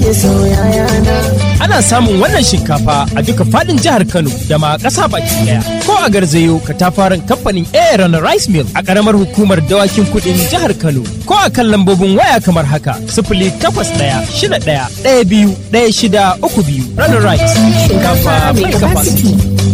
Ana samun wannan shinkafa a duka fadin jihar Kano da ma ƙasa baki daya. Ko a garzayo katafaren kamfanin Aaron Rice Mill a ƙaramar hukumar dawakin kuɗin jihar Kano. Ko a kan lambobin waya kamar haka sifili takwas ɗaya shida ɗaya ɗaya biyu ɗaya shida uku biyu. Runner Rice shinkafa mai capacity.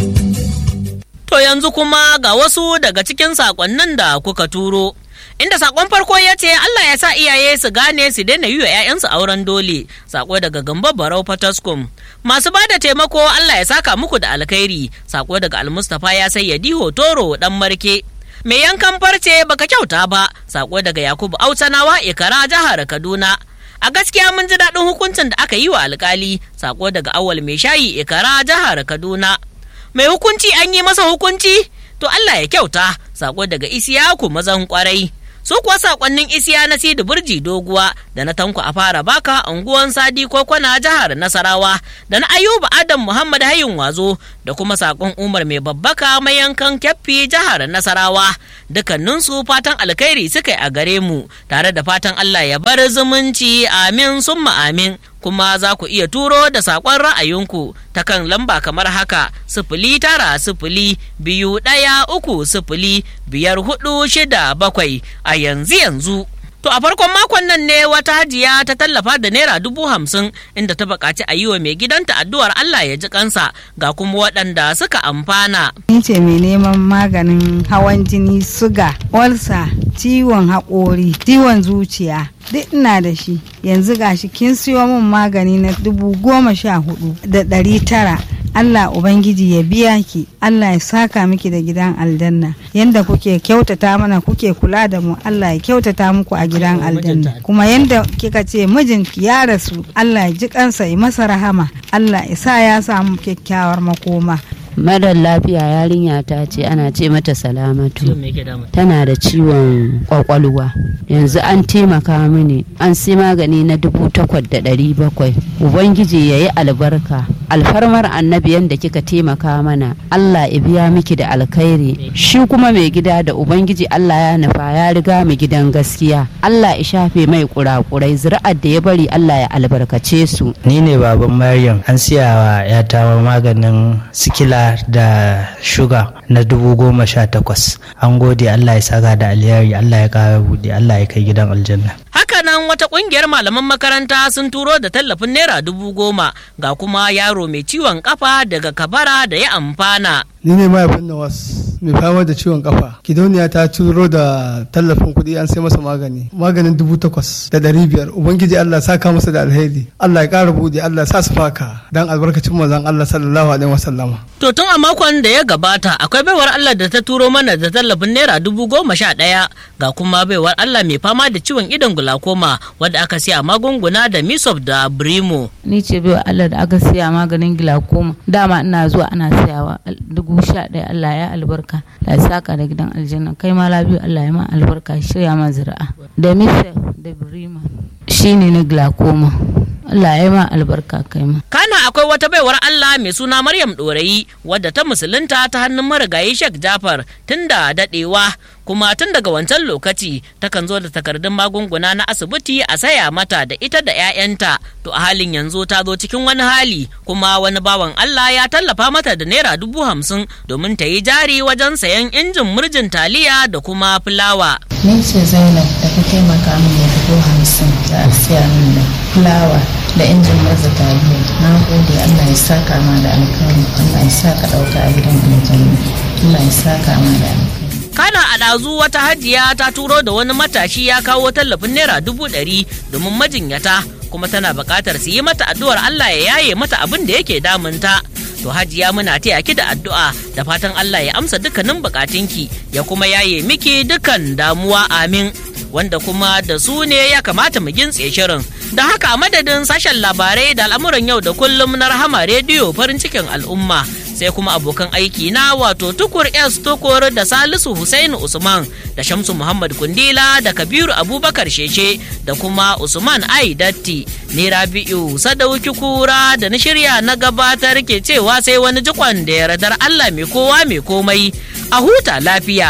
To yanzu kuma ga wasu daga cikin saƙonnin da kuka turo. Inda sakon farko ya ce Allah ya sa iyaye su gane su daina yi wa 'ya'yansu auren dole. Sako daga Gambo Barau Fataskum. Masu ba da taimako Allah ya saka muku da alkhairi. Sako daga Almustapha ya sayyadi Hotoro dan Marke. Mai yankan farce baka kyauta ba. Sako daga Yakubu Autanawa Ikara jihar Kaduna. A gaskiya mun ji daɗin hukuncin da aka yi wa alkali. Sako daga Awal Mai Shayi Ikara jihar Kaduna. Mai hukunci an yi masa hukunci? To Allah ya kyauta. Sako daga Isiyaku mazan kwarai. su kuwa sakonnin isiya na sidi burji doguwa da na tanko a fara baka unguwan sadi ko kwana jihar nasarawa da na ayuba adam muhammad hayin wazo da kuma sakon umar mai babbaka mai yankan kyaffi jihar nasarawa dukkaninsu fatan alkhairi suka yi a gare mu tare da fatan allah ya bar zumunci amin summa amin kuma za ku iya turo da saƙon ra'ayinku ta kan lamba kamar haka sifili tara sifili biyu ɗaya uku sifili biyar hudu shida bakwai a yanzu yanzu. To a farkon makon nan ne wata hajiya ta tallafa da naira dubu hamsin inda ta buƙaci a yi wa mai gidanta addu'ar Allah ya ji kansa ga kuma waɗanda suka amfana. Ni ce mai neman maganin hawan jini, suga, olsa, ciwon haƙori, ciwon zuciya. Duk ina da shi yanzu gashi kin siyo min magani na dubu goma sha hudu da ɗari tara Allah Ubangiji ya biya ki Allah ya saka miki da gidan aljanna yanda kuke kyautata mana kuke kula da mu Allah ya kyautata muku a gidan aljanna kuma yanda kika ce mijinki ya rasu Allah ya ji kansa ya masa rahama Allah ya sa ya samu kyakkyawar makoma marar lafiya yarinya ta ce ana ce mata salamatu tana da ciwon kwakwalwa yanzu an taimaka mini an sai magani na dubu takwas da ɗari bakwai ubangiji ya yi albarka alfarmar annabi yadda kika taimaka mana allah ya biya miki da alkhairi shi kuma mai gida da ubangiji allah ya nufa ya riga mu gidan gaskiya allah ya shafe mai kurakurai zuri'ar da ya bari allah ya albarkace su ni ne baban maryam an siya wa yata maganin sikila da shuga na dubu goma sha takwas an gode allah ya saka da alheri allah ya kara buɗe allah ya kai gidan aljanna Hakanan wata kungiyar malaman makaranta sun turo da tallafin naira dubu goma ga kuma yaro mai ciwon kafa daga kabara da ya amfana. ni ne mahaifin nawas mai fama da ciwon kafa gidauniya ta turo da tallafin kuɗi an sai masa magani maganin dubu takwas da ɗari biyar ubangiji allah saka masa da alheri allah ya ƙara buɗe allah sa su faka dan albarkacin manzon allah sallallahu alaihi wasallama To tun a makon da ya gabata akwai baiwar Allah da ta turo mana da tallafin naira dubu goma sha ɗaya ga kuma baiwar Allah mai fama da ciwon idon gulakoma wadda aka siya magunguna da misop da brimo. ni ce bai Allah da aka siya maganin glaucoma dama ina zuwa ana sayawa dubu sha ɗaya Allah ya albarka la saka da gidan aljanna kai ma labiyu Allah ya ma albarka shirya ma zira'a da misa da brima shine na glaucoma Allah ya ma albarka kai ma Kana akwai wata baiwar Allah mai suna Maryam Ɗorayi wadda ta musulunta ta hannun marigayi Sheikh Jafar tun da daɗewa kuma tun daga wancan lokaci takan zo da takardun magunguna na asibiti a saya mata da ita da 'ya'yanta to a halin yanzu ta zo cikin wani hali kuma wani bawan Allah ya tallafa mata da naira dubu hamsin domin ta yi jari wajen sayan injin murjin taliya da kuma fulawa. Ni ce Zainab da ka taimaka min da dubu hamsin da a siya min da fulawa da injin murza taliya. Na gode Allah ya saka ma da alkhairi. Allah ya saka ɗauka a gidan aljanna. Allah ya saka ma da alkhairi. kana a ɗazu wata hajiya ta turo da wani matashi ya kawo tallafin naira dubu ɗari domin majinyata kuma tana buƙatar su yi mata addu'ar Allah ya yaye mata abin da yake damunta. To hajiya muna taya ki da addu'a da fatan Allah ya amsa dukkanin bukatunki ya kuma yaye miki dukkan damuwa amin. Wanda kuma da su ne ya kamata mu gintse shirin. Da haka a madadin sashen labarai da al'amuran yau da kullum na rahama rediyo farin cikin al'umma. sai kuma abokan aiki na wato tukur s tukur da salisu Hussaini usman da shamsu muhammad kundila da kabiru abubakar sheshe da kuma usman ai datti ni rabi'u sadauki kura da na shirya na gabatar ke cewa sai wani jikon da yardar allah mai kowa mai komai a huta lafiya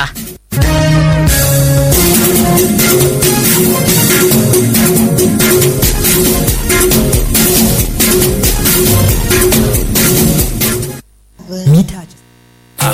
mita